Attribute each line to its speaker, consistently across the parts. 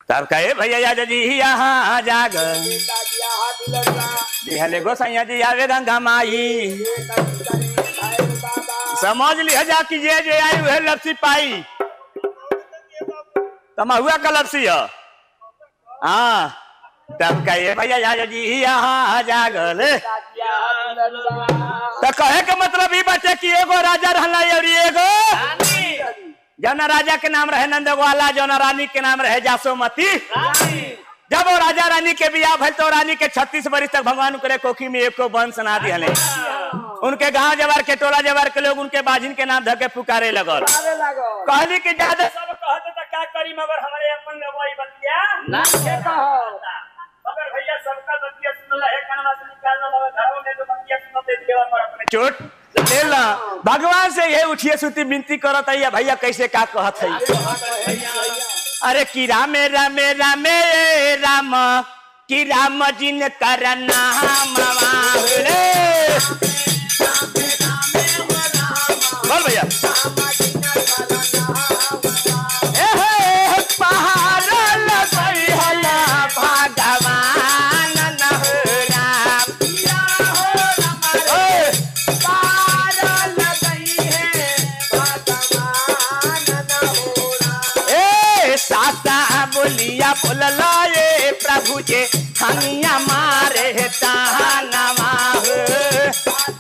Speaker 1: तब कहे भैया याद जी यहाँ जाग दिहले गोसैया जी आवे गंगा माई समझ लिया जा कि जे जे आई वह लपसी पाई तमहुआ का लपसी है हाँ तब कहे भैया याद जी यहाँ जागल तो कहे के मतलब ई बचे कि एगो राजा रहला और एगो जौना राजा के नाम रहे नंदगोवाला जौना रानी के नाम रहे जासोमती जब वो राजा रानी के बियाह भइल तो रानी के छत्तीस बरिस तक भगवान करे कोखी में एको वंश ना दिहले उनके गांव जवार के टोला जवार के लोग उनके बाजिन के नाम धके पुकारे लगल कहली कि ज्यादा सब कहते तो क्या करी मगर हमारे अपन लगवाई बतिया मगर भैया सबका बतिया सुनला है कनवा से निकालना मगर घरों में तो बतिया सुनते देवा पर अपने चोट ले ला भगवान से ये उठिए सुती विनती करत है भैया कैसे का कहत है अरे कि रामे रामे रामे राम कि राम जिन कर नाम रे बोल भैया ए हे पहाड़ लगई हला भगवान न हो राम ओए ए सासा बोलिया बोलला ये प्रभु जे हनिया मारे तानवा हो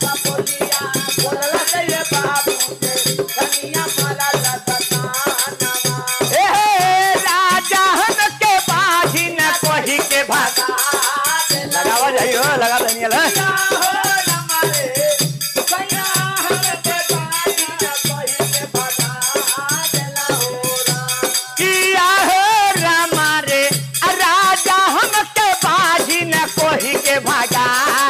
Speaker 1: ए हे राजा हन के बाजी न कोही के भागा लगावा जाइयो लगा दनियल किया हो रामा रे राजा हम के बाजी न कोही के भागा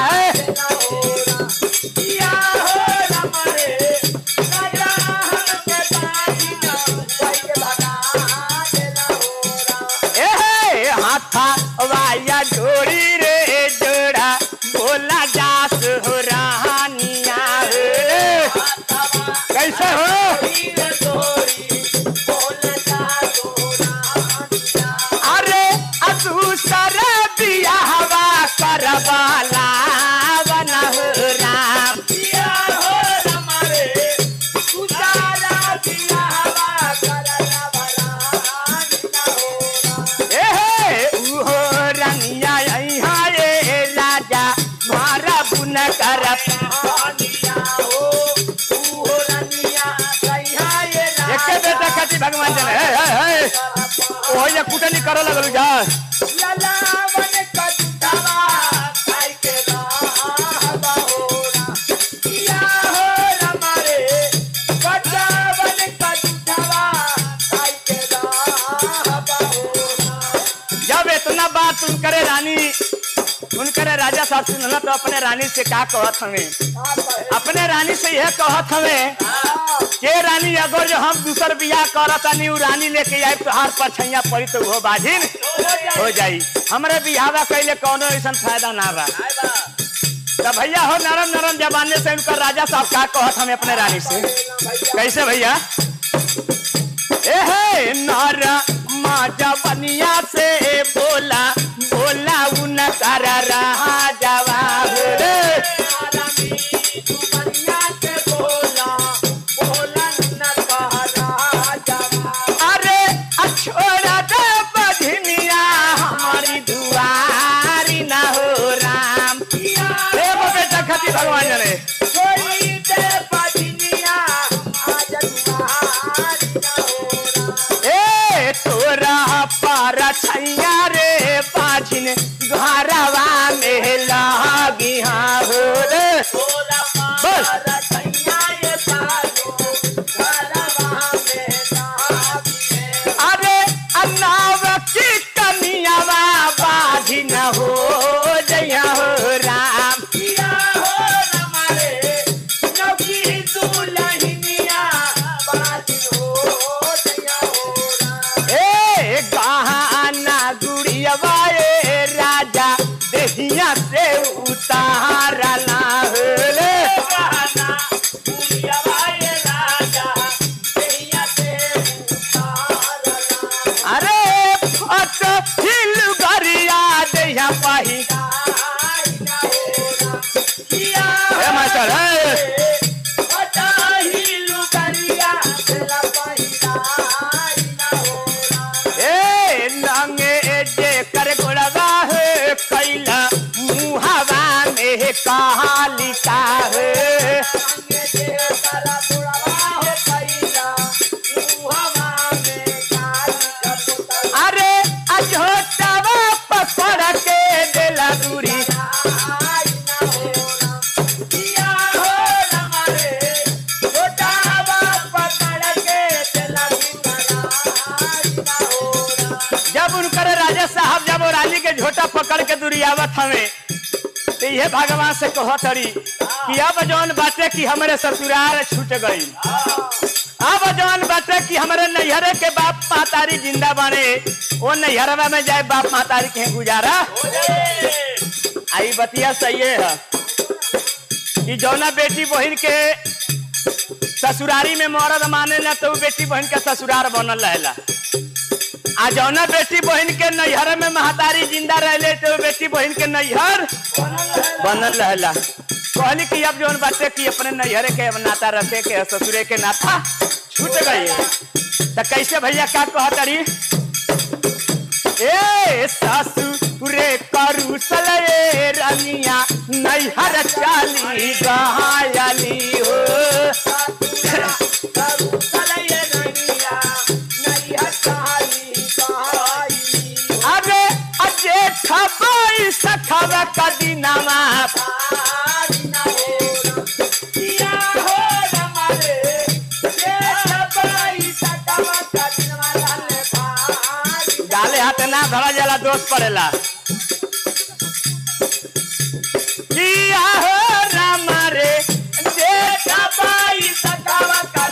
Speaker 1: ए हे हाथा वाया जोड़ी रे जोड़ा बोला जास हो रानिया रे कैसे हो अरे अदूसर बियाहवा करवाला बना हो राम ए हे उहो रंगिया यहाँ ये राजा मारा बुन कर एके बेटा खाती भगवान जन हे हे हे ओही कुटनी कर लगल जा जब इतना बात उन करे रानी उन करे राजा साहब सुनला तो अपने रानी से का कहत हमें अपने रानी से यह कहत हमें के रानी अगर जो हम दूसर बियाह करत तानी उ रानी लेके आए तो हाथ पर छैया पड़ी तो वो बाजिन हो जाई हमरे बियाहवा कैले कोनो ऐसा फायदा ना बा तो भैया हो नरम नरम जमाने से उनका राजा साहब का कहत हमें अपने रानी से कैसे भैया ए हे नर माजा बनिया से बोला बोला उन कर रहा जवाब रे अरे छोड़ा दे बधनिया हमारी दुआरी ना हो राम रे वो बेटा खती भगवान जाने ए तोरा पर छैया रे पाछिन घरवा में लागी हाँ हो रे बस अरे अन्नाव की कनियावा बाधी न हो जया हो राम ए गहना कालिका है अरे अझोटावा पकड़ के देला दूरी जब उनकर राजा साहब जब वो रानी के झोटा पकड़ के दुरियावत हमें तो ये भगवान से कहत हरी कि अब जौन बाटे कि हमारे ससुराल छूट गई अब जौन बाटे कि हमारे नैहरे के बाप मातारी जिंदा बने वो नैहरवा में जाए बाप मातारी के गुजारा आई बतिया सही है कि जौना बेटी बहन के ससुरारी में मरद माने ना तो उ बेटी बहन के ससुरार बनल रहेला आ जौना बेटी बहन के नैहर में महतारी जिंदा रहले तो उ बेटी बहन के नैहर बनल रहेला कहली कि अब जौन बाटे कि अपने नैहरे के अब नाता रखे के ससुरे के नाता छूट गई तो कैसे भैया का कहतरी ए ससुरे करुसल ए रनिया नैहर चाली गहायली हो अबे अजे खबाई सखब कदीनामा गाले हाथ ना धरा जाला दोष पड़ेला किया हो राम रे जे खबाई सखब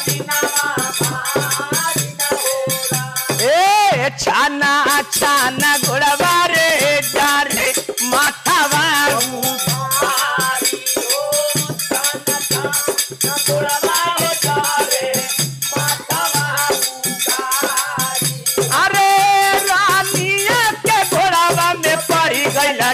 Speaker 1: ए छाना छाना घोड़वा रे जा रे माथा बाबू अरे रानिया के घोड़ावा में पड़ी गईला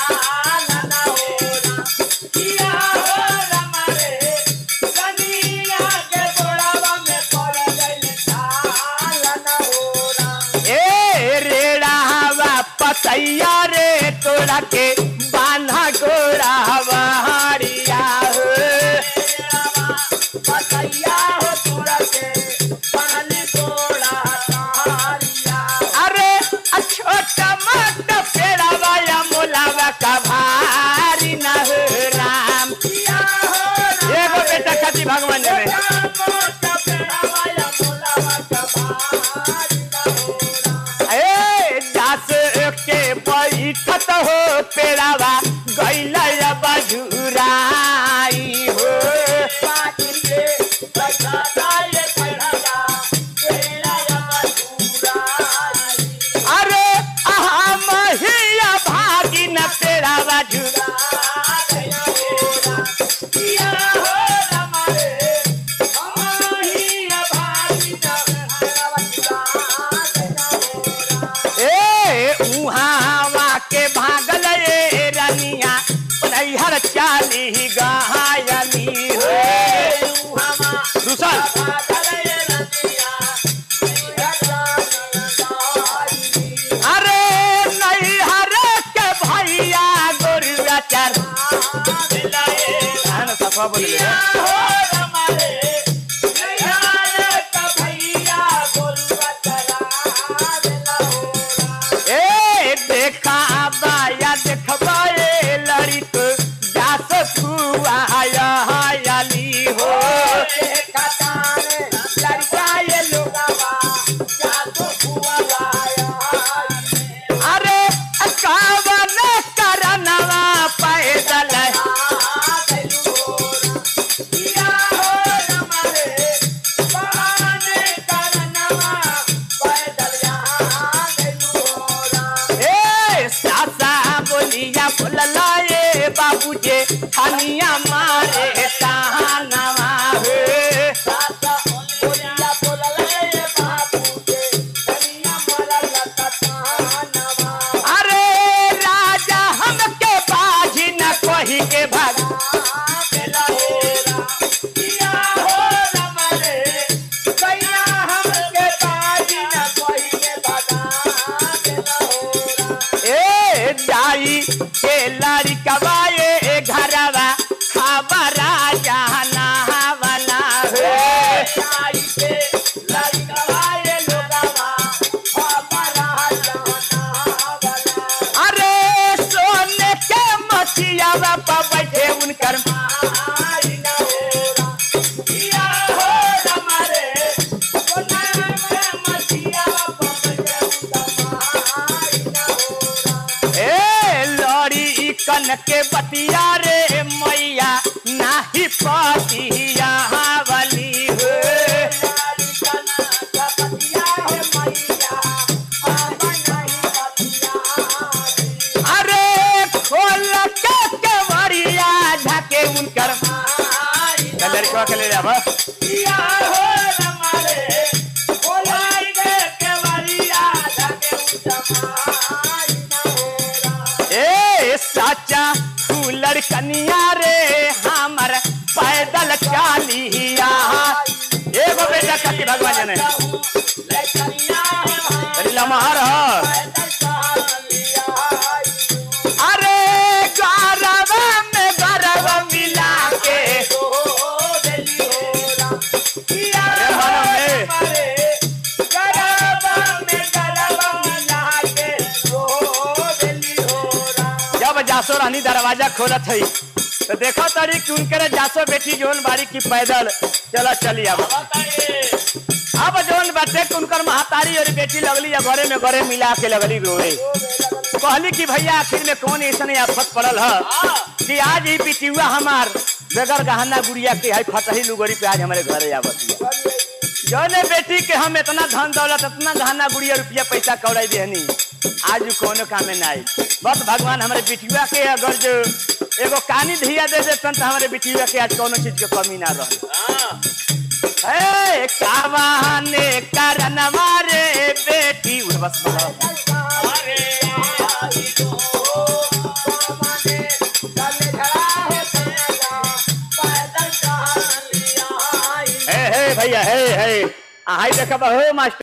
Speaker 1: ए रेड़ा हवा पतैया रे तोड़ा के बांधा गोड़ा हरिया हो अरे छोटा मोटा पेड़ा वाला मोलावा का भारी न हो राम एगो बेटा खाती भगवान ने ए दास के बैठत हो पेड़ावा गैला बजुराई हो अरे आहा महिया भागी न पेड़ावा जुरा ए उहावा के भागल ए रनिया नैहर चाली गहायली हो दूसर अरे नैहर के भैया गोरुआ चार हाँ ना, सफा बोल रहे ए देखा बाया देखबा ए लड़िक जास फुआ हायली हो अरे कावन करनवा पैदल अरे सोने के मचियावा पर बैठे उनकर ए लड़ी ई कन के बतिया रे मैया नाही पतिया वाली हो अरे खोल के केवड़िया झाके उनकर लड़कवा के ले जाबा ए साचा फूलर कनिया रे हमर पैदल चालिया एगो बेटा कति भगवान जाने अरे लमहर ह अरे गरबा में गरबा मिला के अरे मानो में जब जासो रानी दरवाजा खोलत हई तो देखो तारी कि उनके जासो बेटी जोन बारी की पैदल चला चली अब अब जोन बाटे कि उनकर महतारी और बेटी लगली या घरे में घरे मिला के लगली रोए कहली कि भैया आखिर में कौन ऐसा आफत पड़ल है कि आज ही पिटियुआ हमार बगैर गहना गुड़िया के है फटही लुगड़ी पे आज हमारे घरे आवत है जौने बेटी के हम इतना धन दौलत इतना गहना गुड़िया रुपया पैसा कौड़ाई देहनी आज उ कोनो काम में नहीं बस भगवान हमारे बिटिया के अगर जो एगो कानी धिया दे देतन तो हमारे बिटिया के आज कोनो चीज के कमी ना रहे ए कावाने करनवा रे बेटी उड़ बस बोलो हे हे भैया हे हे आई देखा हो मास्टर